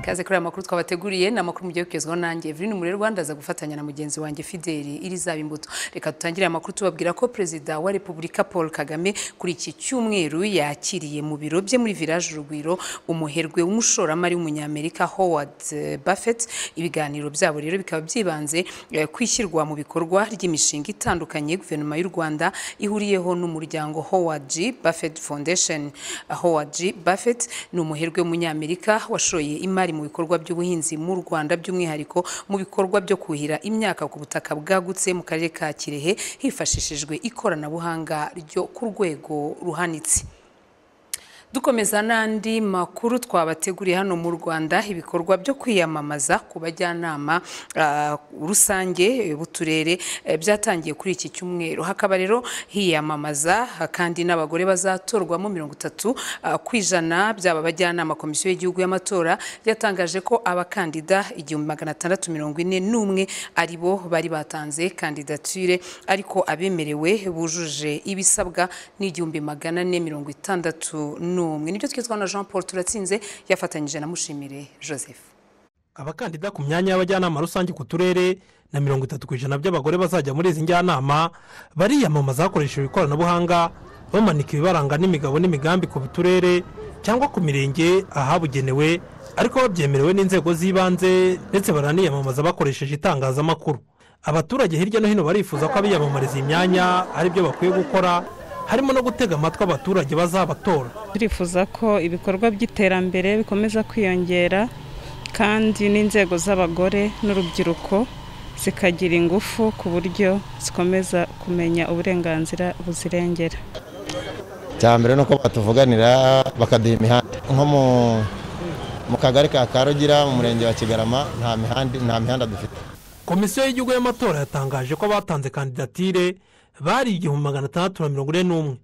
Kaze kuri aya makuru twabateguriye ni amakuru mugiye kugezwaho nanjye Evelyn Umurerwa ndaza gufatanya na mugenzi wanjye Fideli Irizaba Imbuto reka dutangire aya makuru tubabwira ko perezida wa Repubulika Paul Kagame kuri iki cyumweru yakiriye mu biro bye muri Village Urugwiro umuherwe w'umushoramari w'umunyamerika Howard eh, Buffett ibiganiro byabo rero bikaba byibanze eh, ku ishyirwa mu bikorwa ry'imishinga itandukanye guverinoma y'u Rwanda ihuriyeho n'umuryango Howard G Buffett Foundation Howard G Buffett ni umuherwe w'umunyamerika washoye imari mu bikorwa by'ubuhinzi mu Rwanda by'umwihariko mu bikorwa byo kuhira imyaka ku butaka bwagutse mu karere ka Kirehe hifashishijwe ikoranabuhanga ryo ku rwego ruhanitse dukomeza n'andi makuru twabateguriye hano mu rwanda ibikorwa byo kwiyamamaza ku bajyanama ah, rusange eh, b'uturere eh, byatangiye kuri iki cyumweru hakaba rero hiyamamaza ah, kandi n'abagore bazatorwamo mirongo itatu ku ijana byaba abajyanama komisiyo y'igihugu y'amatora yatangaje ko abakandida igihumbi magana atandatu mirongo ine n'umwe ari bo bari batanze kandidatire ariko abemerewe bujuje ibisabwa ni igihumbi magana ane mirongo itandatu n'umwe nibyo twitwa na jean paul turatsinze yafatanyije na mushimire joseph abakandida ku myanya y'abajyanama rusange ku turere na mirongo itatu ku ijana by'abagore bazajya muri izi njyanama bariyamamaza hakoreshejwe ikoranabuhanga bamanika ibibaranga n'imigabo n'imigambi ku turere cyangwa ku mirenge ahabugenewe ariko babyemerewe n'inzego z'ibanze ndetse baraniyamamaza bakoresheje itangazamakuru abaturage hirya no hino barifuza ko abiyamamariza iyi myanya ari byo bakwiye gukora harimo no gutega amatwi abaturage bazabatora turifuza ko ibikorwa by'iterambere bikomeza kwiyongera kandi n'inzego z'abagore n'urubyiruko zikagira ingufu ku buryo zikomeza kumenya uburenganzira buzirengera mbere ni uko batuvuganira bakaduha imihanda nko mu- mu kagari ka karugira mu murenge wa kigarama nta mihanda nta mihanda dufite komisiyo y'igihugu y'amatora yatangaje ko abatanze kandidatire bari igihumbi magana atandatu na mirongo ine n'umwe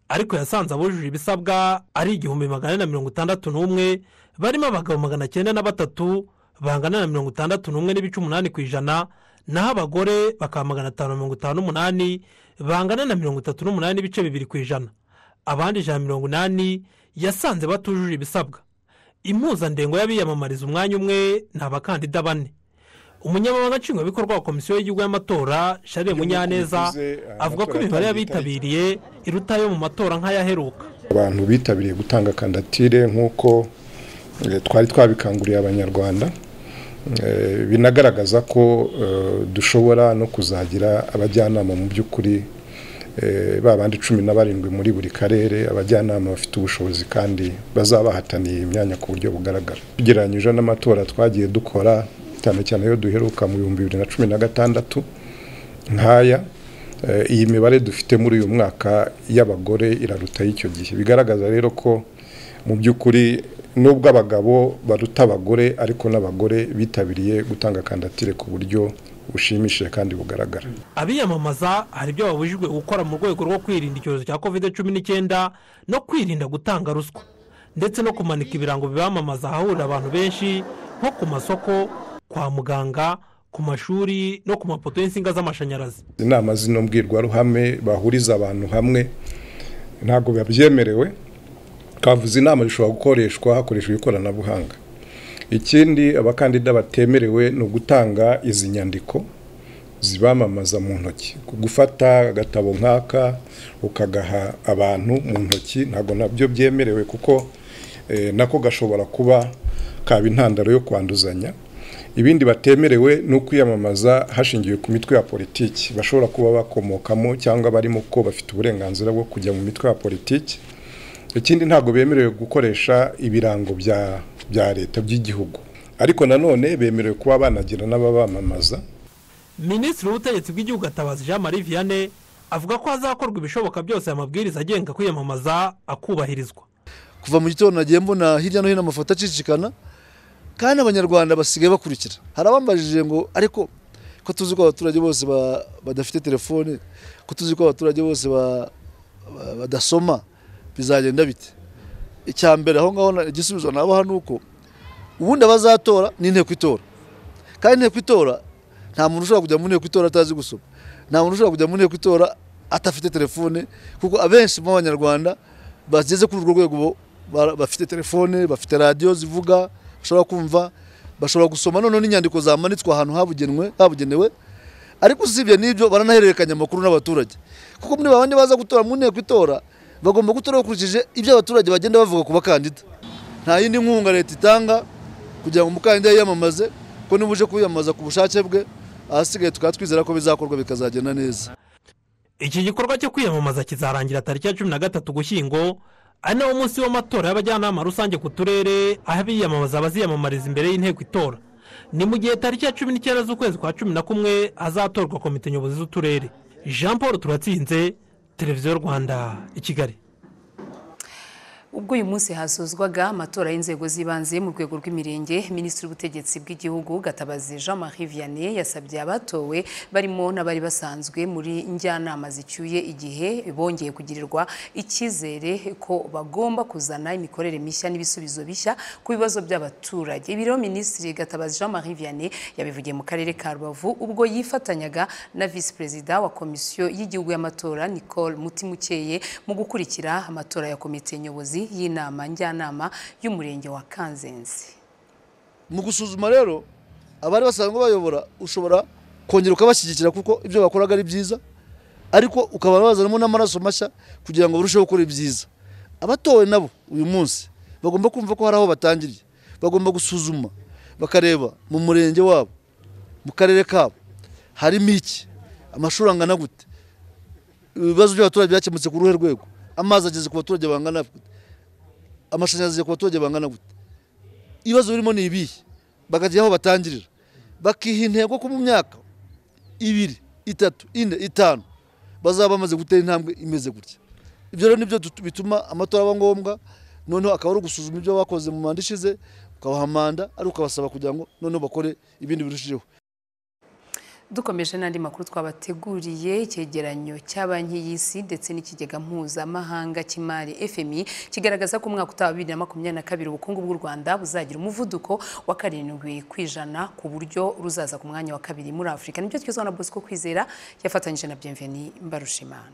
ariko yasanze abujuje ibisabwa ari igihumbi magana ane na mirongo itandatu n'umwe barimo abagabo magana cyenda na batatu bangana na mirongo itandatu n'umwe n'ibice umunani ku ijana naho abagore bakaba magana atanu na mirongo itanu n'umunani bangana na mirongo itatu n'umunani n'ibice bibiri ku ijana abandi ijana na mirongo inani yasanze batujuje ibisabwa impuzandengo y'abiyamamariza umwanya umwe ni abakandida bane umunyamabanga nshingwabikorwa wa komisiyo y'igihugu y'amatora sharire munyaneza avuga ko imibare y'abitabiriye iruta yo mu matora nk'ayaheruka abantu bitabiriye gutanga kandatire nk'uko eh, twari twabikanguriye abanyarwanda Eh, binagaragaza ko eh, dushobora no kuzagira abajyanama mu by'ukuri eh, ba bandi cumi na barindwi muri buri karere abajyanama bafite ubushobozi kandi bazabahataniye imyanya ku buryo bugaragara tugereranyije n'amatora twagiye dukora cyane cyane iyo duheruka mu bihumbi bibiri na cumi na gatandatu nk'aya eh, iyi mibare dufite muri uyu mwaka y'abagore iraruta y'icyo gihe bigaragaza rero ko mu by'ukuri nubwo abagabo baruta abagore ariko n'abagore bitabiriye gutanga kandatire ku buryo bushimishije kandi bugaragara abiyamamaza hari ibyo babujijwe gukora mu rwego rwo kwirinda icyorezo cya kovide cumi n'icyenda no kwirinda gutanga ruswa ndetse no kumanika ibirango bibamamaza ahahurira abantu benshi nko ku masoko kwa muganga ku mashuri no ku mapoto y'insinga z'amashanyarazi inama zino mbwirwaruhame bahuriza abantu hamwe ntabwo biba byemerewe kavuze inama zishobora gukoreshwa hakoreshejwe ikoranabuhanga ikindi abakandida batemerewe ni ugutanga izi nyandiko zibamamaza mu ntoki gufata agatabo nk'aka ukagaha abantu mu ntoki ntabwo nabyo byemerewe kuko eh, nako gashobora kuba kaba intandaro yo kwanduzanya ibindi batemerewe ni ukwiyamamaza hashingiwe ku mitwe ya politiki bashobora kuba bakomokamo cyangwa barimo ko bafite uburenganzira bwo kujya mu mitwe ya politiki ikindi ntabwo bemerewe gukoresha ibirango bya bya leta by'igihugu ariko nanone bemerewe kuba banagira n'ababamamaza minisitiri w'ubutegetsi bw'igihugu atabazi jean marie vianney avuga ko hazakorwa ibishoboka byose aya mabwiriza agenga kwiyamamaza akubahirizwa kuva mu gitondo nagiye mbona hirya no hino amafoto acicikana kandi abanyarwanda basigaye bakurikira hari abambajije ngo ariko ko tuzi ko abaturage bose ba- badafite telefone ko tuzi ko abaturage bose ba- ba- badasoma bizagenda bite icya mbere aho ngaho na- igisubizo nabaha ni uko ubundi abazatora ni inteko itora kandi inteko itora nta muntu ushobora kujya mu nteko itora atazi gusoma nta muntu ushobora kujya mu nteko itora adafite telefone kuko abenshi mu banyarwanda bageze kuri urwo rwego bo- ba- bafite telefone bafite radiyo zivuga bashobora kumva bashobora gusoma noneho n'inyandiko zamanitswe ahantu habugenwe habugenewe ariko usibye n'ibyo baranahererekanya amakuru n'abaturage kuko muri babandi baza gutora mu nteko itora bagomba gutora bakurikije ibyo abaturage bagenda bavuga ku bakandida nta yindi nkunga leta itanga kugira ngo umukandida yiyamamaze ko niba uje kwiyamamaza ku bushake bwe ahasigaye tukaba twizera ko bizakorwa bikazagenda neza iki gikorwa cyo kwiyamamaza kizarangira tariki ya cumi na gatatu gushyingo ari nawo munsi w'amatora y'abajyanama rusange ku turere aho abiyamamaza baziyamamariza imbere y'inteko itora ni mu gihe tariki ya cumi n'icyenda z'ukwezi kwa cumi na kumwe hazatorwa komite nyobozi z'uturere jean paul turatsinze televiziyo rwanda i kigali ubwo uyu munsi hasozwaga amatora y'inzego z'ibanze mu rwego rw'imirenge minisitiri w'ubutegetsi bw'igihugu gatabazi jean marie vianney yasabye abatowe barimo n'abari basanzwe muri njyanama zicyuye igihe bongeye kugirirwa icyizere ko bagomba kuzana imikorere mishya n'ibisubizo bishya ku bibazo by'abaturage ibi rero minisitiri gatabazi jean marie vianney yabivugiye mu karere ka rubavu ubwo yifatanyaga na visi perezida wa komisiyo y'igihugu y'amatora nicole mutimukeye mu gukurikira amatora ya komite nyobozi y'inama njyanama y'umurenge wa kanzenze mu gusuzuma rero abari basanzwe bayobora ushobora kongera ukabashyigikira kuko ibyo bakoraga ari byiza ariko ukaba wazanamo n'amaraso mashya kugira ngo barusheho gukora ibyiza abatowe nabo uyu munsi bagomba kumva ko hari aho batangiriye bagomba gusuzuma bakareba mu murenge wabo mu karere kabo harimo iki amashuri angana gute ibibazo by'abaturage byakemutse ku ruhe rwego amazi ageze ku baturage bangana gute amashanyarazi ku baturage bangana gute ibibazo birimo ni ibihe bakajya aho batangirira bakiha intego ko mu myaka ibiri itatu ine itanu bazaba bamaze gutera intambwe imeze gutya ibyo rero nibyo bituma amatora aba ngombwa noneho akaba ari ugusuzuma ibyo bakoze mu manda ishize ukabaha manda ari ukabasaba kugira ngo noneho bakore ibindi birushijeho dukomeje n'andi makuru twabateguriye icyegeranyo cya banki y'isi ndetse n'ikigega mpuzamahanga cy'imari fmi kigaragaza ko umwaka utaha bibiri na makumyabiri na kabiri ubukungu bw'u rwanda buzagira umuvuduko wa karindwi ku ijana ku buryo ruzaza ku mwanya wa kabiri muri afurika nibyo twizwa na bosco kwizera yafatanyije na byemveni mbarushimana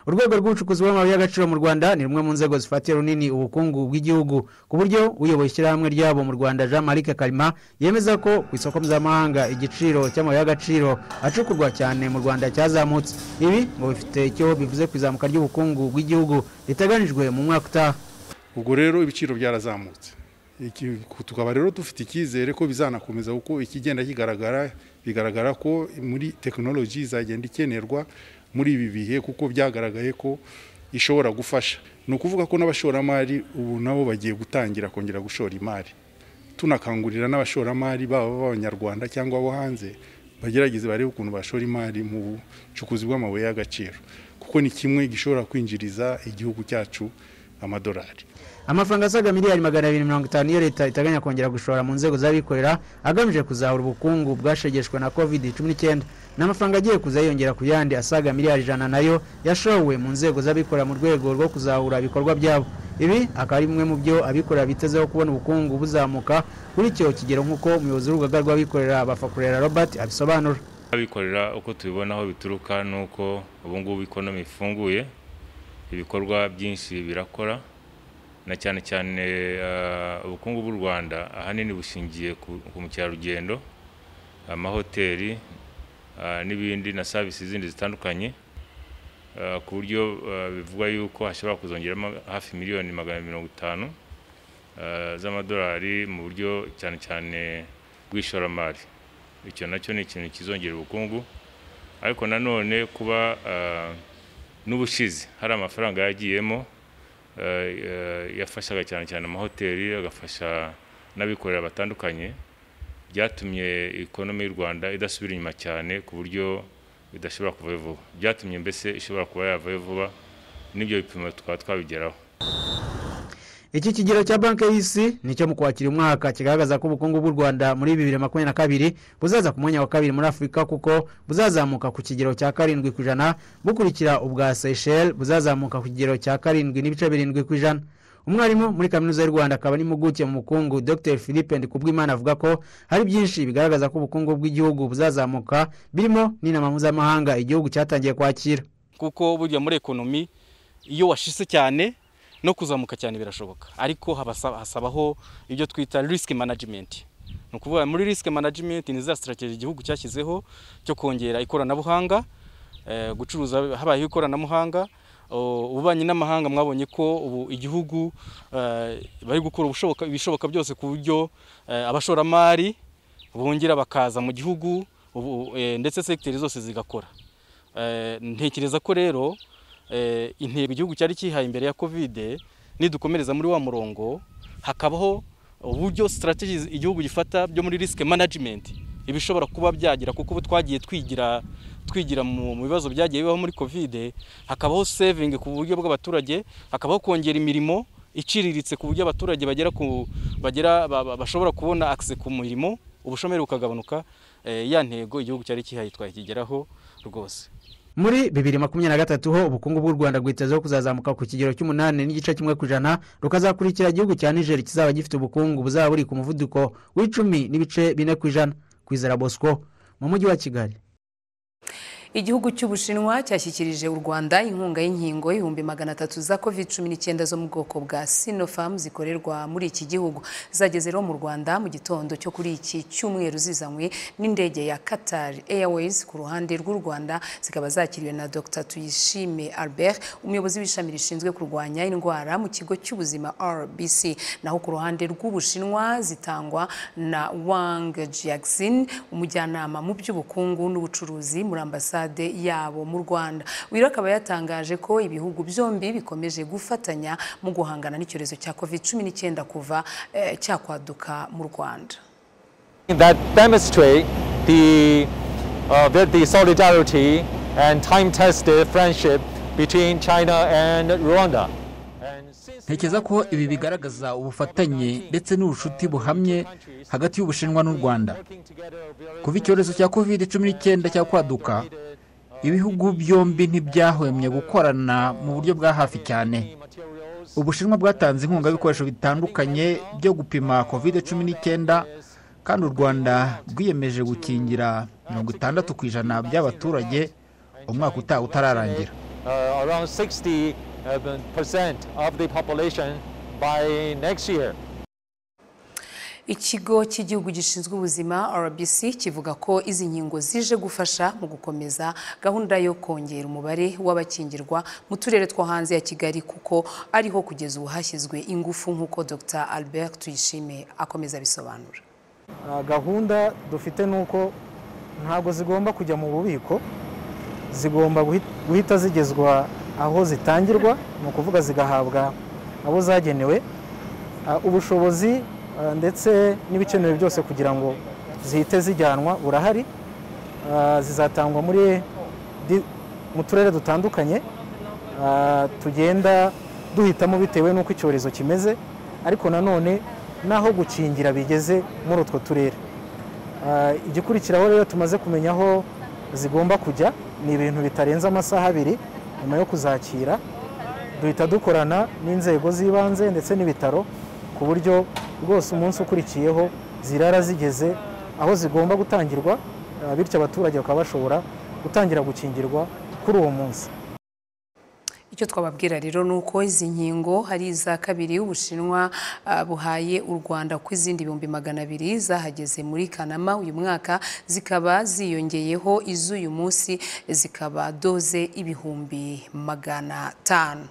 urwego rw'ubucukuzi bw'amabuye y'agaciro mu rwanda ni rumwe mu nzego zifatiye runini ubukungu bw'igihugu ku buryo uyoboye ishyirahamwe ryabo mu rwanda jean marie karima yemeza ko ku isoko mpuzamahanga igiciro cy'amabuye y'agaciro acukurwa cyane mu rwanda cyazamutse ibi ngo bifite icyo bivuze ku izamuka ry'ubukungu bw'igihugu riteganyijwe mu mwaka utaha ubwo rero ibiciro byarazamutse Iki- tukaba rero dufite icyizere ko bizanakomeza kuko ikigenda kigaragara bigaragara ko muri tekinoloji izagenda ikenerwa muri ibi bihe kuko byagaragaye ko ishobora gufasha ni ukuvuga ko n'abashoramari ubu nabo bagiye gutangira kongera gushora imari tunakangurira n'abashoramari baba b'abanyarwanda cyangwa abo hanze bagerageze barebe ukuntu bashora imari mu bucukuzi bw'amabuye y'agaciro kuko ni kimwe gishobora kwinjiriza igihugu cyacu amadolari amafaranga asaga miliyari magana abiri mirongo itanu iyo leta iteganya kongera gushora mu nzego z'abikorera agamije kuzahura ubukungu bwashegeshwe na covid cumi n'icyenda ni amafaranga agiye kuza yiyongera ku yandi asaga miliyari ijana nayo yashowe mu nzego z'abikorera mu rwego rwo kuzahura ibikorwa byabo ibi akaba ari bimwe mu byo abikorera bitezeho kubona ubukungu buzamuka kuri icyo kigero nk'uko umuyobozi w'urugaga rw'abikorera bafakurera robert abisobanura abikorera uko tubibona aho bituruka ni uko ubu ngubu ikonomi ifunguye ibikorwa byinshi birakora na cyane cyane eh, ubukungu bw'u rwanda ahanini bushingiye ku- ku mukerarugendo amahoteli ah, n'ibindi na serivisi zindi zitandukanye ah, ku buryo ah, bivugwa yuko hashobora kuzongeramo hafi miliyoni magana abiri mirongo itanu ah, z'amadolari mu buryo cyane cyane bw'ishoramari icyo nacyo ni ikintu kizongera ubukungu ariko nanone kuba ah, n'ubushize hari amafaranga yagiyemo ah, ah, yafashaga cyane cyane amahoteli agafasha n'abikorera batandukanye byatumye ikonomi y'u rwanda idasubira inyuma cyane ku buryo idashobora kuvayo vuba byatumye mbese ishobora kuba yavayo vuba n'ibyo bipimo twaba twabigeraho iki kigero cya banki y'isi nicyo mu kwakira umwaka kigaragaza ko ubukungu bw'u rwanda muri bibiri na makumyabiri na kabiri buzaza ku mwanya wa kabiri muri afurika kuko buzazamuka ku kigero cya karindwi ku ijana bukurikira ubwa seychelles buzazamuka ku kigero cya karindwi n'ibice birindwi ku ijana umwarimu muri kaminuza y'u rwanda akaba n'impuguke mu bukungu dr philippe ndikubwimana avuga ko hari byinshi bigaragaza ko ubukungu bw'igihugu buzazamuka birimo n'inama mpuzamahanga igihugu cyatangiye kwakira kuko burya muri ekonomi iyo washyitse cyane no kuzamuka cyane birashoboka ariko habasa- hasabaho ibyo twita risk management ni ukuvuga muri risk management ni za strategy igihugu cyashyizeho cyo kongera ikoranabuhanga eh, gucuruza habayeho ikoranabuhanga O, ububanyi n'amahanga mwabonye ko ubu igihugu eh, bari gukora ubushoboka- ibishoboka byose ku buryo eh, abashoramari bongera bakaza mu gihugu ubu, eh, ndetse segiteri zose zigakora Eh, ntekereza ko rero eh, intego igihugu cyari cyihaye imbere ya kovide nidukomereza muri wa murongo hakabaho uburyo strategies igihugu gifata byo muri risk management ibishobora kuba byagira kuko ubu twagiye twigira twigira mu mu bibazo byagiye bibaho muri kovide hakabaho saving ku buryo bw'abaturage hakabaho kongera imirimo iciriritse ku buryo abaturage bagera ku bagera ba- ba- bashobora kubona access ku mirimo ubushomeri bukagabanuka eh, ya ntego igihugu cyari cyihaye twakigeraho rwose muri bibiri makumyabiri na gatatu ho ubukungu bw'u rwanda bwitezeho kuzazamuka ku kigero cy'umunani n'igice kimwe ku ijana rukazakurikira igihugu cya niger kizaba gifite ubukungu buzaba buri ku muvuduko w'icumi n'ibice bine ku ijana kwizera bosco mu mujyi wa kigali igihugu cy'ubushinwa cyashyikirije u rwanda inkunga y'inkingo ibihumbi magana atatu za covid cumi n'icyenda zo mu bwoko bwa sinopharm zikorerwa muri iki gihugu zageze rero mu rwanda mu gitondo cyo kuri iki cyumweru zizanywe n'indege ya qatar airways ku ruhande rw'u rwanda zikaba zakiriwe na dr tuyishime albert umuyobozi w'ishami rishinzwe kurwanya indwara mu kigo cy'ubuzima rbc naho ku ruhande rw'ubushinwa zitangwa na wang jiaxin umujyanama mu by'ubukungu n'ubucuruzi muri ambasade yabo mu rwanda wiro akaba yatangaje ko ibihugu byombi bikomeje gufatanya mu guhangana n'icyorezo cya covid cumi n'icyenda kuva eh, cyakwaduka mu rwanda that demonstrate the uh, that the solidarity and time-tested friendship between China and Rwanda. ntekereza ko ibi bigaragaza ubufatanye ndetse n'ubucuti buhamye hagati y'ubushinwa n'u rwanda kuva icyorezo cya kovide cumi n'icyenda cyakwaduka ibihugu byombi ntibyahwemye gukorana mu buryo bwa hafi cyane ubushinwa bwatanze inkunga y'ibikoresho bitandukanye byo gupima kovide cumi n'icyenda kandi u rwanda rwiyemeje gukingira mirongo itandatu ku ijana by'abaturage umwaka utaha utararangira Uh, around 60 uh, percent of the population by next year. ikigo cy'igihugu gishinzwe ubuzima rbc kivuga ko izi nkingo zije gufasha mu gukomeza gahunda yo kongera umubare w'abakingirwa mu turere two hanze ya kigali kuko ariho kugeza ubu hashyizwe ingufu nk'uko dr albert tuyishime akomeza abisobanura Ah, gahunda dufite ni uko ntabwo zigomba kujya mu bubiko zigomba guhi- guhita zigezwa aho zitangirwa ni ukuvuga zigahabwa abo zagenewe ah, ubushobozi ah, ndetse n'ibikenewe byose kugira ngo zihite zijyanwa burahari Ah, zizatangwa muri di- mu turere dutandukanye ah, tugenda duhitamo bitewe n'uko icyorezo kimeze ariko nanone n'aho gukingira bigeze muri utwo turere Ah, igikurikiraho rero tumaze kumenya aho zigomba kujya ni ibintu bitarenze amasaha abiri nyuma yo kuzakira duhita dukorana n'inzego z'ibanze ndetse n'ibitaro ku buryo rwose umunsi ukurikiyeho zirara zigeze aho zigomba gutangirwa ah, bityo abaturage bakaba bashobora gutangira gukingirwa kuri uwo munsi icyo twababwira rero ni uko izi nkingo hari iza kabiri ubushinwa ah, buhaye u rwanda ku izindi ibihumbi magana abiri zahageze muri kanama uyu mwaka zikaba ziyongeyeho iz'uyu munsi zikaba doze ibihumbi magana atanu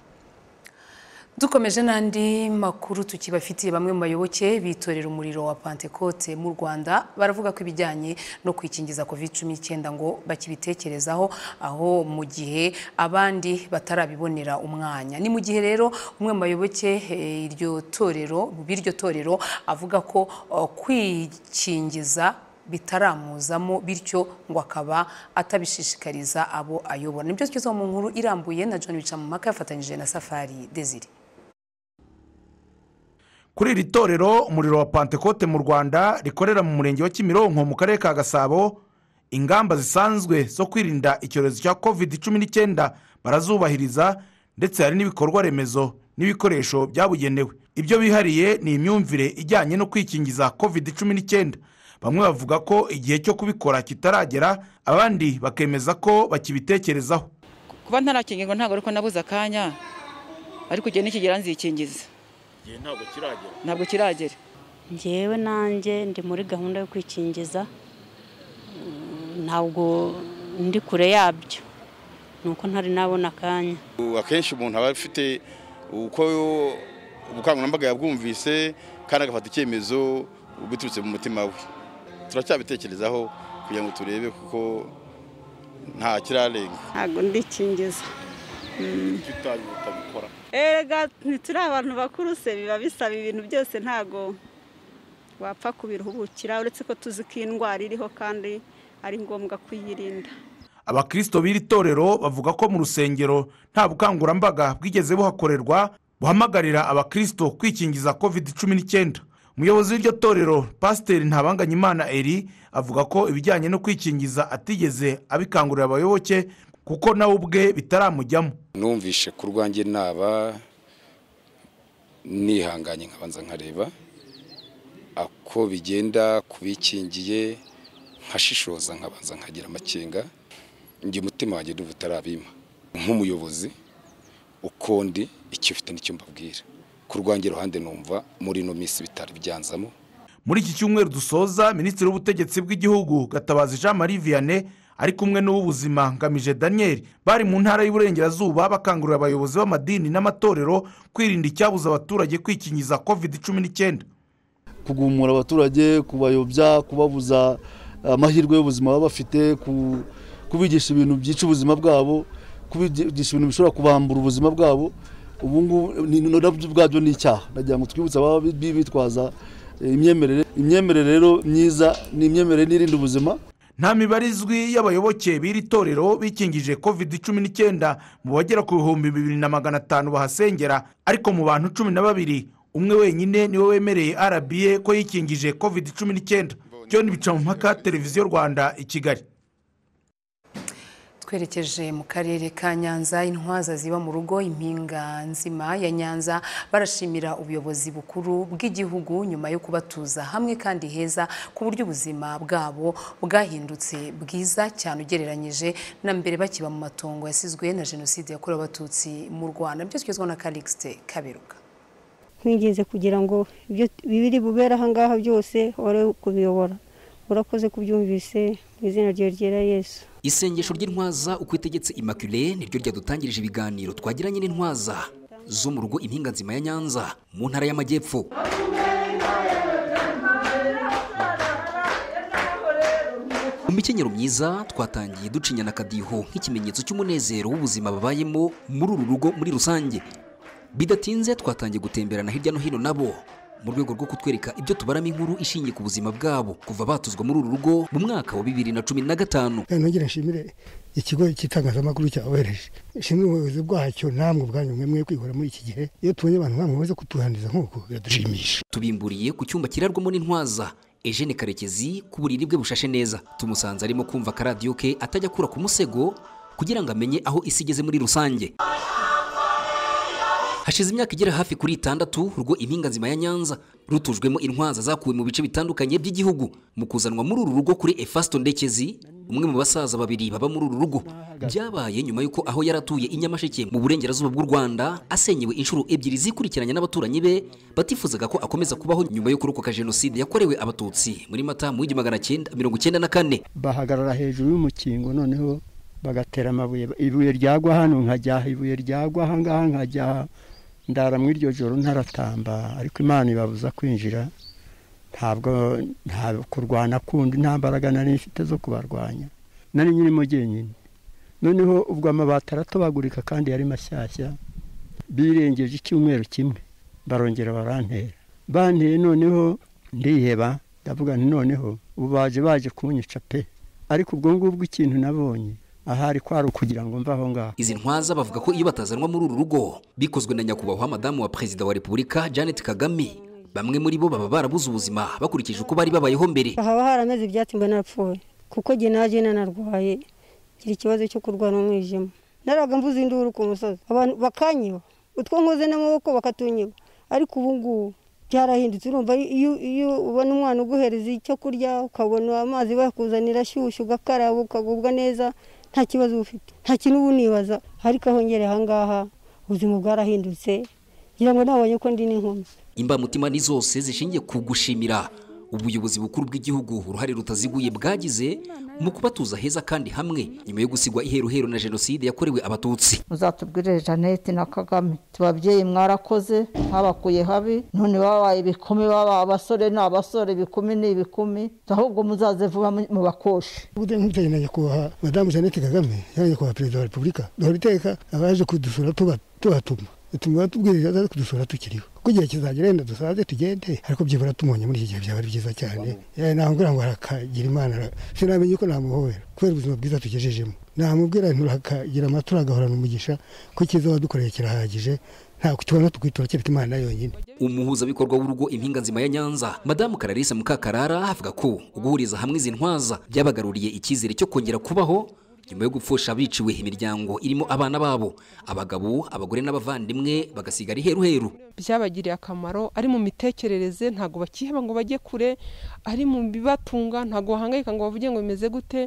dukomeje n'andi makuru tukibafitiye bamwe mu bayoboke bitorera umuriro wa pantekote mu rwanda baravuga ko ibijyanye no kwikingiza covid cumi n'icyenda ngo bakibitekerezaho aho mu gihe abandi batarabibonera umwanya ni mu gihe rero umwe mu bayoboke eh, iryo torero b'iryo torero avuga ko eh, kwikingiza bitaramuzamo bityo ngo akaba atabishishikariza abo ayobora nibyo tugeze mu nkuru irambuye na john bicamumaka yafatanyije na safari desire kuri iri torero umuriro wa pantekote mu rwanda rikorera mu murenge wa kimironko mu karere ka gasabo ingamba zisanzwe zo kwirinda icyorezo cya covid cumi n'icyenda barazubahiriza ndetse hari n'ibikorwa remezo n'ibikoresho byabugenewe ibyo bihariye ni imyumvire ijyanye no kwikingiza covid cumi n'icyenda bamwe bavuga ko igihe cyo kubikora kitaragera abandi bakemeza ko bakibitekerezaho kuba ntarakingirwa ntabwo ariko nabuze akanya ariko igihe nikigera nzikingiza igihe ntabwo kiragera ntabwo kiragera njyewe nanjye ndi muri gahunda yo kwikingiza Mm, ntabwo ndi kure yabyo ni uko ntari nabona akanya Ubu akenshi umuntu aba afite uko ubukangurambaga yabwumvise kandi agafata icyemezo biturutse mu mutima we turacyabitekerezaho kugira ngo turebe kuko nta kirarenga ntabwo ndikingiza kuki utazi utabikora erega ntituri abantu bakuru se biba bisaba ibintu byose ntabwo wapfa kubiruhubukira uretse ko tuzi ko iyi ndwara iriho kandi ari ngombwa kuyirinda abakristo b'iri torero bavuga ko mu rusengero nta bukangurambaga bwigeze buhakorerwa buhamagarira abakristo kwikingiza covid cumi n'icyenda umuyobozi w'iryo torero pasiteri ntabanganyimana eri avuga ko ibijyanye no kwikingiza atigeze abikangurira abayoboke kuko nawe ubwe bitaramujyamo numvishe ku rwanjye naba nihanganye nkabanza nkareba ako bigenda kubikingiye nkashishoza nkabanza nkagira amakenga njye umutima wanjye ndumva utarabima nk'umuyobozi uko ndi icyo ufite n'icyo mbabwira ku rwanjye ruhande numva muri ino minsi bitari byanzamo muri iki cyumweru dusoza minisitiri w'ubutegetsi bw'igihugu gatabazi jean marie vianney ari kumwe n'uw'ubuzima ngamije daniel bari mu ntara y'uburengerazuba bakangurira abayobozi b'amadini n'amatorero kwirinda icyabuza abaturage kwikingiza covid cumi n'icyenda kugumura abaturage kubayobya kubabuza amahirwe y'ubuzima baba bafite ku- kubigisha ibintu byica ubuzima bwabo kubigisha ibintu bishobora kubambura ubuzima bwabo ubu ngubu ni- ni- nabyo ubwabyo ni icyaha nagira ngo twibutse ababa bi- bi- bitwaza eh, imyemerere imyemerere rero myiza ni imyemerere n'irinda ubuzima nta mibare izwi y'abayoboke b'iri torero bikingije covid cumi n'icyenda mu bagera ku bihumbi bibiri na magana atanu bahasengera ariko mu bantu cumi na babiri umwe wenyine niwe wemereye rba ko yikingije covid cumi n'icyenda john bicamumpaka televiziyo rwanda i kigali twerekeje mu karere ka nyanza intwaza ziba mu rugo impinga nzima ya nyanza barashimira ubuyobozi bukuru bw'igihugu nyuma yo kubatuza hamwe kandi heza ku buryo ubuzima bwabo bwahindutse bwiza cyane ugereranyije na mbere bakiba mu matongo yasizwe na jenoside yakorewe abatutsi mu rwanda nibyo tugezwaho na karikisite kaberuka twinginze kugira ngo ibyo biri bubere aha ngaha byose wari kubiyobora urakoze kubyumvise mu izina ryawe ryera yesu isengesho ry'intwaza uko itegetse immaculée niryo ryadutangirije ibiganiro twagiranye n'intwaza zo mu rugo impinga nzima ya nyanza mu ntara y'amajyepfo mu mikenyero myiza twatangiye ducinyana akadiho nk'ikimenyetso cy'umunezero w'ubuzima babayemo muri uru rugo muri rusange bidatinze twatangiye gutemberana hirya no hino nabo mu rwego rwo kutwereka ibyo tubaramo inkuru ishingiye ku buzima bwabo kuva batuzwa muri uru rugo mu mwaka wa bibiri na cumi na gatanu nongere nshimire ikigo cy'itangazamakuru cyabohereje nshimire ubuyobozi bwacyo namwe ubwanyu mwe mwe kwihora muri iki gihe iyo tubonye abantu nk'abo bamaze kutuhaniza nk'uko biradushimisha tubimburiye ku cyumba kirarwamo n'intwaza Eugene Karekezi ku buriri bwe bushashe neza tumusanze arimo kumva akaradiyo ke atajya akura ku musego kugira ngo amenye aho isi igeze muri rusange hashize imyaka igera hafi kuri itandatu urwo impinga nzima ya nyanza rutujwemo intwaza zakuwe mu bice bitandukanye by'igihugu mu kuzanwa muri uru rugo kuri efasto ndekezi umwe mu basaza babiri baba muri uru rugo byabaye nyuma y'uko aho yari atuye i nyamasheke mu burengerazuba bw'u rwanda asenyewe inshuro ebyiri zikurikiranye n'abaturanyi be batifuzaga ko akomeza kubaho nyuma yo kurokoka jenoside yakorewe abatutsi muri mata mu w'igihumbi magana cyenda mirongo icyenda na kane bahagarara hejuru y'umukingo noneho bagatera amabuye ibuye ryagwa hano nkajyaha ibuye ryagwa aha ngaha nkajyaha ndara mu iryo joro ntaratamba ariko imana ibabuza kwinjira ntabwo nta kurwana kundi nta mbaraga nari mfite zo kubarwanya nari nyirimo jyenyine noneho ubwo amabati aratobagurika kandi yari mashyashya birengeje icyumweru kimwe barongera barantera banteye noneho ndiheba ndavuga nti noneho ubu baje baje kunyica pe ariko ubwo ngubwo ikintu nabonye ahari kwari ukugira ngo mve aho ngaho izi ntwaza bavuga ko iyo batazanwa muri uru rugo bikozwe na nyakubahwa madamu wa perezida wa repubulika janet kagame bamwe muri bo baba barabuze ubuzima bakurikije uko bari babayeho mbere haba harameze ibyatsi mba narapfuye kuko jye naje nanarwaye ngira ikibazo cyo kurwara umwijima naraga mvuze induru ku musozi abantu bakanyiba utwo nkoze n'amaboko bakatunyiba ariko ubu ngubu byarahindutse urumva iyo iyo ubona umwana uguhereza icyo kurya ukabona amazi bakuzanira ashyushye ugakaraba ukagubwa neza nta kibazo uba ufite nta kintu uba unibaza ariko aho ngere aha ngaha ubuzima bwarahindutse ngira ngo nabonye ko ndi n'inkumi imbamutima ni zose zishingiye ku gushimira ubuyobozi bukuru bw'igihugu uruhare rutaziguye bwagize mu kubatuza heza kandi hamwe nyuma yo gusigwa iheruheru na jenoside yakorewe abatutsi muzatubwirire jeannette na kagame tubabyeyi mwarakoze mwabakuye habi none babaye ibikumi baba abasore ni abasore ibikumi ni ibikumi ahubwo muzaze vuba mu bakoshe ubude nk'ibyo nyakubahwa madamu jeannette kagame yari nyakubahwa perezida wa repubulika duhora iteka abaje kudusura tuba- tubatuma bituma tubwiriza aza kudusura tukiriho ko igihe kizagera wenda dusaze tugende ariko byibura tumonye muri iki gihe byaba ari byiza cyane yewe ntabwo ngo harakagira imana ra- sinamenye ko namuhobera kubera ubuzima bwiza tugejejemo namubwira nturakagira amatora agahorana umugisha ko icyiza wadukoreye kirahagije ntabwo tubona tukwitura kereka imana yonyine umuhuzabikorwa w'urugo impinga nzima ya nyanza madamu kararisa mukakarara avuga ko guhuriza hamwe izi ntwaza byabagaruriye icyizere cyo kongera kubaho nyuma yo gupfusha biciwe imiryango irimo abana babo abagabo abagore n'abavandimwe bagasigara iheruheru byabagiriye akamaro ari mu mitekerereze ntabwo bakiheba ngo bajye kure ari mu bibatunga ntabwo bahangayika ngo bavuge ngo bimeze gute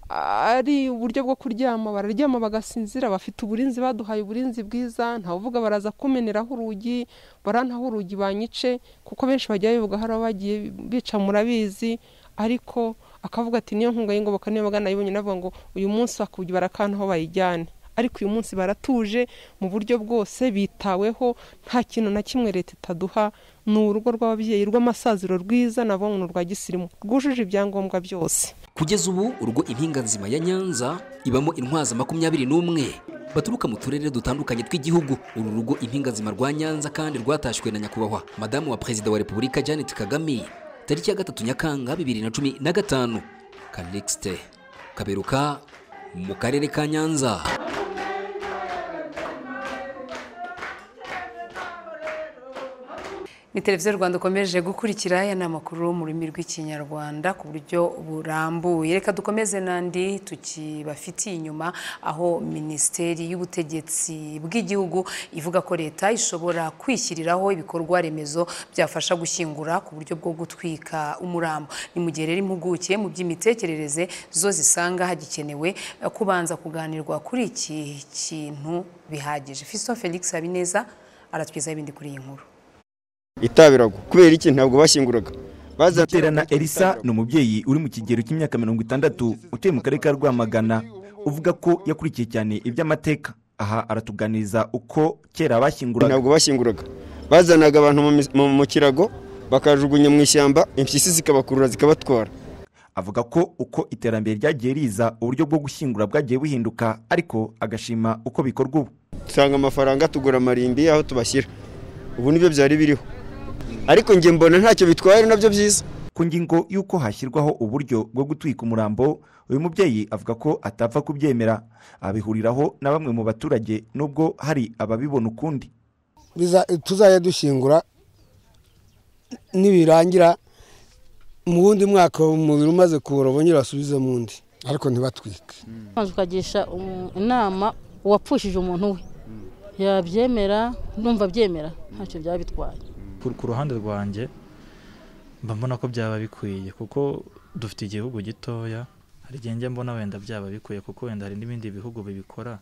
ari uburyo bwo kuryama bararyama bagasinzira bafite uburinzi baduhaye uburinzi bwiza ntawuvuga baraza kumeneraho urugi barantaho urugi banyice kuko benshi bajya bivuga hari abagiye bica murabizi ariko akavuga ati niyo nkunga y'ingoboka niyo bagana yibonye navuga ngo uyu munsi bakubye barakantaho bayijyane ariko uyu munsi baratuje mu buryo bwose bitaweho nta kintu na kimwe leta itaduha ni urugo rw'ababyeyi rw'amasaziro rwiza nabo ni urwa gisirimu rwujuje ibyangombwa byose kugeza ubu urugo impinga nzima ya nyanza ibamo intwaza makumyabiri n'umwe baturuka mu turere dutandukanye tw'igihugu uru rugo impinga nzima rwa nyanza kandi rwatashywe na nyakubahwa madamu wa perezida wa repubulika janet kagame tariki ya gatatu nyakanga bibiri na cumi na gatanu kalixte kaberuka mu karere ka nyanza Ni televiziyo Rwanda ukomeje gukurikira aya ni amakuru mu rurimi rw'ikinyarwanda ku buryo burambuye reka dukomeze n'andi tukibafitiye inyuma aho minisiteri y'ubutegetsi bw'igihugu ivuga ko leta ishobora kwishyiriraho ibikorwa remezo byafasha gushyingura ku buryo bwo gutwika umurambo ni mu gihe rero impuguke mu by'imitekerereze zo zisanga hagikenewe eh, kubanza kuganirwa kuri iki kintu bihagije Fiston Felix Habineza aratwizaho ibindi kuri iyi nkuru itabirago kubera iki ntabwo bashyinguraga bazaterana elisa ni umubyeyi uri mu kigero cy'imyaka mirongo itandatu utuye mu karere ka rwamagana uvuga ko yakurikiye cyane iby'amateka aha aratuganiriza uko kera bashyinguraga ntabwo bashyinguraga bazanaga abantu mu mis- mu- mu kirago bakajugunya mu ishyamba impyisi zikabakurura zikabatwara avuga ko uko iterambere ryagiye riza uburyo bwo gushyingura bwagiye buhinduka ariko agashima uko bikorwa ubu dusanga amafaranga tugura amarimbi aho tubashyira ubu nibyo byari biriho ariko njye mbona ntacyo bitwaye nabyo byiza ku ngingo y'uko hashyirwaho uburyo bwo gutwika umurambo uyu mubyeyi avuga ko atapfa kubyemera abihuriraho na bamwe mu baturage nubwo hari ababibona ukundi Biza- tuzajya dushingura nibirangira mu wundi mwaka umubiri umaze kuwurobo nyine basubize mu wundi ariko ntibatwike maze ukagisha umu- inama uwapfushije umuntu we yabyemera ndumva abyemera ntacyo byaba bitwaye ku ku ruhande rwanjye mba mbona ko byaba bikwiye kuko dufite igihugu gitoya hari igihe njya mbona wenda byaba bikwiye kuko wenda hari n'ibindi bihugu bibikora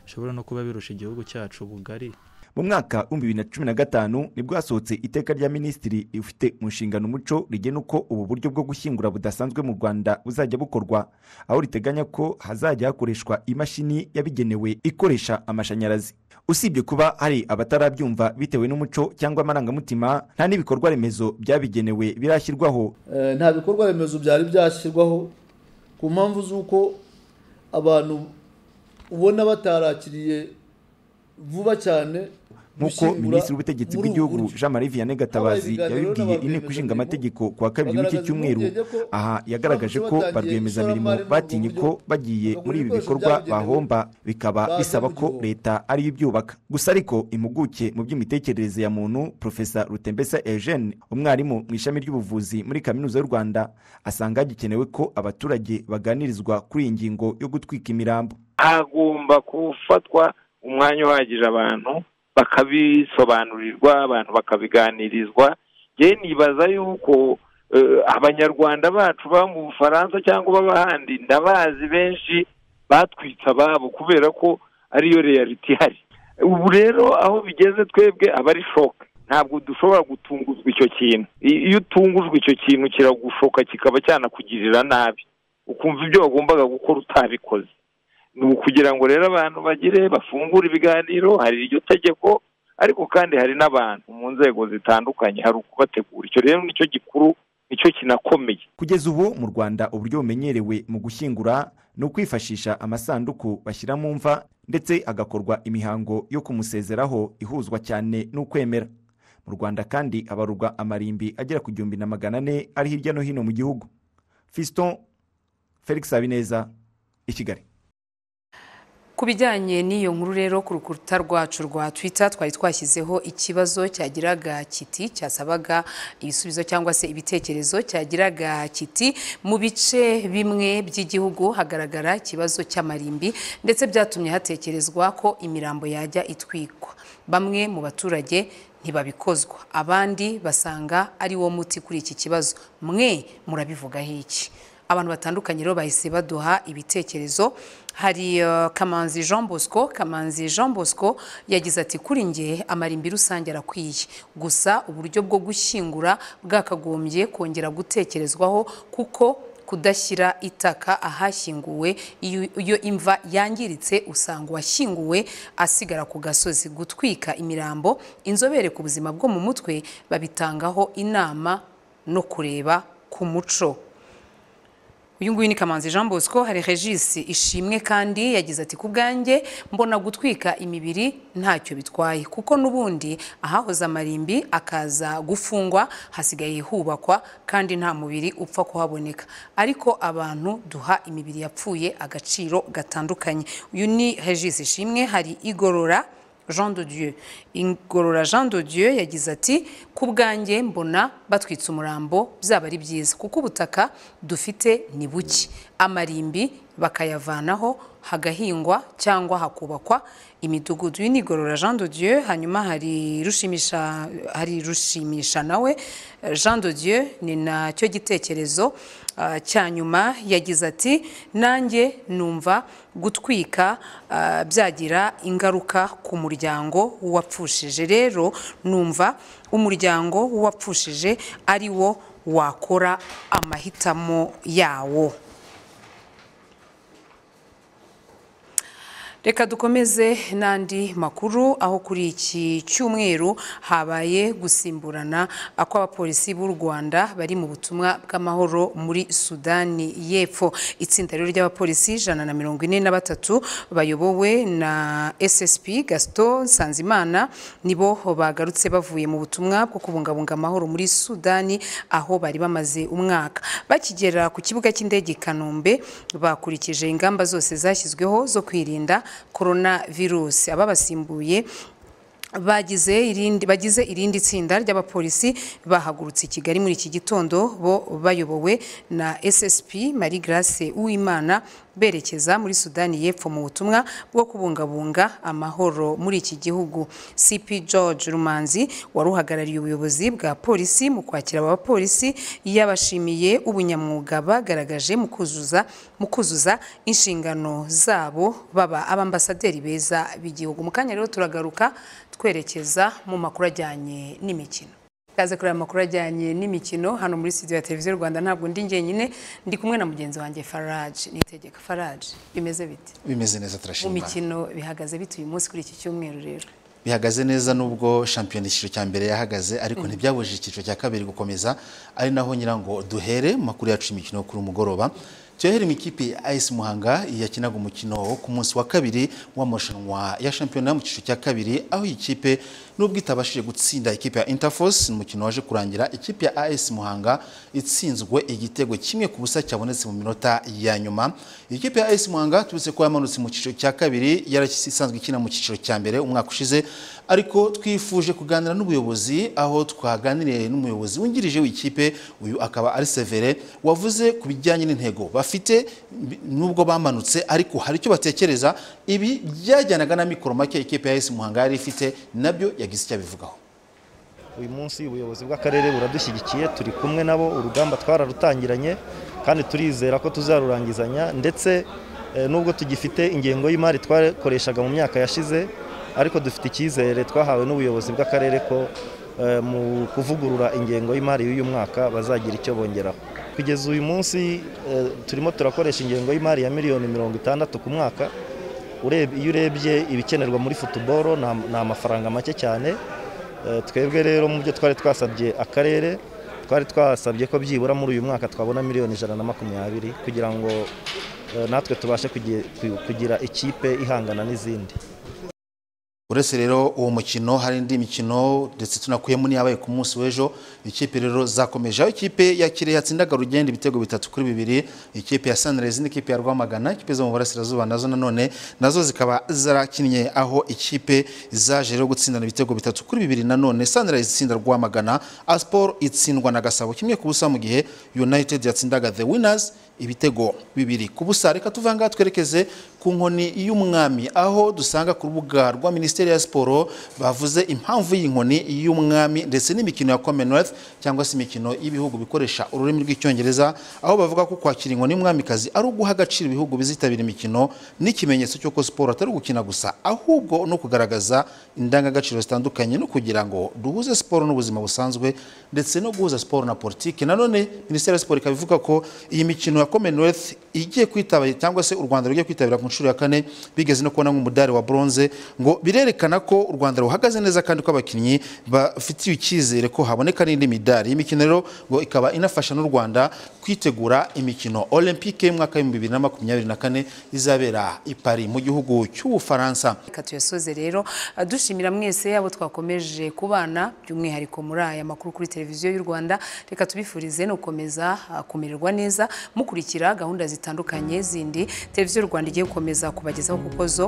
bishobora no kuba birusha igihugu cyacu ubugari mu mwaka w'ibihumbi bibiri na cumi na gatanu nibwo hasohotse iteka rya minisitiri ufite mu nshingano umuco rigena uko ubu buryo bwo gushyingura budasanzwe mu rwanda buzajya bukorwa aho riteganya ko hazajya hakoreshwa imashini yabigenewe ikoresha amashanyarazi usibye kuba hari abatarabyumva bitewe n'umuco cyangwa amarangamutima nta n'ibikorwa remezo byabigenewe birashyirwaho Eh, nta bikorwa remezo byari byashyirwaho ku mpamvu z'uko abantu ubona batarakiriye vuba cyane nk'uko gushyingura minisitiri w'ubutegetsi muri ubu bw'igihugu buryo. jean marie vianney gatabazi Habaye ibiganiro yabibwiye inteko ishinga amategeko ku wa kabiri w'iki bagaragaza cyumweru impungenge ko aha yagaragaje ko batangiye ba rwiyemezamirimo ishoramari mu batinye buryo ko bagiye muri ibi ibikoresho bikorwa byabugenewe bahomba bikaba baza bisaba ko leta ariyo ibyubaka gusa ariko impuguke mu by'imitekerereze ya muntu profesa rutembesa eugene umwarimu mu ishami ry'ubuvuzi muri kaminuza y'u rwanda asanga hagikenewe ko abaturage baganirizwa kuri iyi ngingo yo gutwika imirambo hagomba gufatwa umwanya uhagije abantu bakabisobanurirwa abantu bakabiganirizwa njyewe nibaza yuko eh, abanyarwanda bacu baba mu bufaransa cyangwa baba ahandi ndabazi benshi batwitse ababo kubera ko ariyo reality ihari ubu rero aho bigeze twebwe aba ari shoka ntabwo dushobora gutunguzwa icyo kintu I- iyo utungujwe icyo kintu kiragushoka kikaba cyanakugirira nabi ukumva ibyo wagombaga gukora utabikoze ni ukugira ngo rero abantu bagire bafungure ibiganiro hari iryo tegeko ariko kandi hari n'abantu mu nzego zitandukanye hari ukubategura icyo rero nicyo gikuru nicyo kinakomeye kugeza ubu mu rwanda uburyo bumenyerewe mu gushyingura ni ukwifashisha amasanduku bashyira mu mva ndetse agakorwa imihango yo kumusezeraho ihuzwa cyane n'ukwemera mu rwanda kandi habarurwa amarimbi agera ku gihumbi na magana ane ari hirya no hino mu gihugu fiston felix habineza i kigali ku bijyanye n'iyo nkuru rero ku rukuta rwacu rwa twitter twari twashyizeho ikibazo cyagiraga kiti cyasabaga ibisubizo cyangwa se ibitekerezo cyagiraga kiti mu bice bimwe by'igihugu hagaragara ikibazo cy'amarimbi ndetse byatumye hatekerezwa ko imirambo yajya itwikwa bamwe mu baturage ntibabikozwa abandi basanga ari wo muti kuri iki kibazo mwe murabivugaho iki abantu batandukanye rero bahise baduha ibitekerezo hari eh, kamanzi jean bosco kamanzi jean bosco yagize ati kuri nge amarimbi rusange arakwiye gusa uburyo bwo gushyingura bwakagombye kongera gutekerezwaho kuko kudashyira itaka ahashyinguwe iyo iyo imva yangiritse usanga uwashyinguwe asigara ku gasozi gutwika imirambo inzobere ku buzima bwo mu mutwe babitangaho inama no kureba ku muco uyu nguyu ni kamanzi jean bosco hari regisi ishimwe kandi yagize ati ku bwanjye mbona gutwika imibiri ntacyo bitwaye kuko n'ubundi ahahoze amarimbi akaza gufungwa hasigaye hubakwa kandi nta mubiri upfa kuhaboneka ariko abantu duha imibiri yapfuye agaciro gatandukanye uyu ni regisi ishimwe hari igorora jean de dieu ingorora jean de dieu yagize ati ku bwanjye mbona batwitse umurambo byaba ari byiza kuko ubutaka dufite ni buke amarimbi bakayavanaho hagahingwa cyangwa hakubakwa imidugudu uyu ni igorora jean de dieu hanyuma hari rushimisha hari rushimisha nawe jean de dieu ni nacyo gitekerezo ah, cya nyuma yagize ati nanjye numva gutwika ah, byagira ingaruka ku muryango w'uwapfushije rero numva umuryango w'uwapfushije ari wo wakora amahitamo yawo reka dukomeze n'andi makuru aho kuri iki cyumweru habaye gusimburana kw'abapolisi b'u rwanda bari mu butumwa bw'amahoro muri sudani y'epfo itsinda rero ry'abapolisi ijana na mirongo ine na batatu bayobowe na ssp gaston nsanzimana nibo bagarutse bavuye mu butumwa bwo kubungabunga amahoro muri sudani aho bari bamaze umwaka bakigera ku kibuga cy'indege i kanombe bakurikije ingamba zose zashyizweho zo kwirinda korona virusi ababasimbuye bagize irindi bagize irindi tsinda ry'abapolisi bahagurutse i Kigali muri iki gitondo bo bayobowe na SSP Marie Grace Uwimana berekeza muri Sudani y'Epfo mu butumwa bwo kubungabunga amahoro muri iki gihugu CP George Rumanzi wari uhagarariye ubuyobozi bwa polisi mu kwakira abapolisi yabashimiye ubunyamwuga bagaragaje mu kuzuza mu kuzuza inshingano zabo baba abambasaderi beza b'igihugu mu kanya rero turagaruka twerekeza mu makuru ajyanye n'imikino kaze kuri aya makuru ajyanye n'imikino hano muri studio ya televiziyo rwanda ntabwo ndi njyenyine ndi kumwe na mugenzi wanjye farage nitegeka farage bimeze bite bimeze neza turashima mu mikino bihagaze bite uyu munsi kuri iki cyumweru rero bihagaze neza nubwo shampiyona icyiciro cya mbere yahagaze ariko Mm. ntibyabujije icyiciro cya kabiri gukomeza ari naho nyirango duhere mu makuru yacu y'imikino kuri umugoroba tuyahere mu ikipe ya ayisi muhanga yakinaga umukino wo ku munsi wa kabiri w'amarushanwa ya shampiyona mu cyiciro cya kabiri aho iyi kipe nubwo itabashije gutsinda ikipe ya interforce mu mukino waje kurangira ikipe ya ayisi muhanga itsinzwe igitego kimwe ku busa cyabonetse mu minota ya nyuma iyi kipe ya ayisi muhanga tubize ko yamanutse mu cyiciro cya kabiri yarasanzwe ikina mu cyiciro cya mbere umwaka ushize ariko twifuje kuganira n'ubuyobozi aho twaganiriye n'umuyobozi wungirije w'ikipe uyu akaba ari severe wavuze ku bijyanye n'intego bafite bi- nubwo bamanutse ariko hari icyo batekereza ibi byajyanaga na mikoro make ikipe ya esi muhanga yari ifite nabyo yagize icyo abivugaho uyu munsi ubuyobozi bw'akarere buradushyigikiye turi kumwe nabo urugamba twararutangiranye kandi turizera ko tuzarurangizanya ndetse eh, nubwo tugifite ingengo y'imari twakoreshaga mu myaka yashize ariko dufite icyizere twahawe n'ubuyobozi bw'akarere ko eh, mu kuvugurura ingengo y'imari y'uyu mwaka bazagira icyo bongeraho kugeza uyu munsi eh, turimo turakoresha ingengo y'imari ya miliyoni mirongo itandatu ku mwaka Ureb- iyo urebye ibikenerwa muri futuboro ni amafaranga make cyane Eh, twebwe rero mu byo twari twasabye akarere twari twasabye ko byibura muri uyu mwaka twabona miliyoni ijana na makumyabiri kugira ngo eh, natwe tubashe kugi- ku- kugira ikipe ihangana n'izindi uretse rero uwo mukino hari indi mikino ndetse tunakuyemo n'iyabaye ku munsi w'ejo ikipe rero zakomeje aho ikipe ya kirehe yatsindaga rugenda ibitego bitatu kuri bibiri ikipe ya sanirezi n'ikipe ya rwamagana ikipe zo mu burasirazuba nazo nanone nazo zikaba zarakinnye aho ikipe zaje rero gutsindana ibitego bitatu kuri bibiri nanone sanirezi itsinda rwamagana asiporo itsindwa na gasabo kimwe ku busa mu gihe united yatsindaga the winners ibitego bibiri ku busa reka tuvanga twerekeze ku nkoni y'umwami aho dusanga ku rubuga rwa minisiteri ya siporo bavuze impamvu y'inkoni y'umwami ndetse n'imikino ya commonwealth cyangwa se imikino y'ibihugu bikoresha ururimi rw'icyongereza aho bavuga ko kwakira inkoni y'umwamikazi ari uguha agaciro ibihugu bizitabira imikino n'ikimenyetso cy'uko siporo atari ugukina gusa ahubwo no kugaragaza indangagaciro zitandukanye no kugira ngo duhuze siporo n'ubuzima busanzwe ndetse no guhuza siporo na politiki nanone minisiteri ya siporo ikaba ivuga ko iyi mikino ya commonwealth igiye kwitabira cyangwa se u rwanda rugiye kwitabira ku nshuro ya kane bigeze no kubona nk'umudari wa bronze ngo birerekana ko u rwanda ruhagaze neza kandi ko abakinnyi bafitiye icyizere ko haboneka n'indi midari iyi mikino rero ngo ikaba inafasha n'u rwanda kwitegura imikino olympique y'umwaka w'ibihumbi bibiri na makumyabiri na kane izabera i paris mu gihugu cy'ubufaransa reka tuyasoze rero eh, dushimira mwese abo twakomeje kubana by'umwihariko muri aya makuru kuri televiziyo y'u rwanda reka tubifurize no gukomeza ah, kumererwa neza mukurikira gahunda zitandukanye zindi televiziyo y'u rwanda igiye gukomeza kubagezaho kuko zo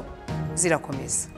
zirakomeza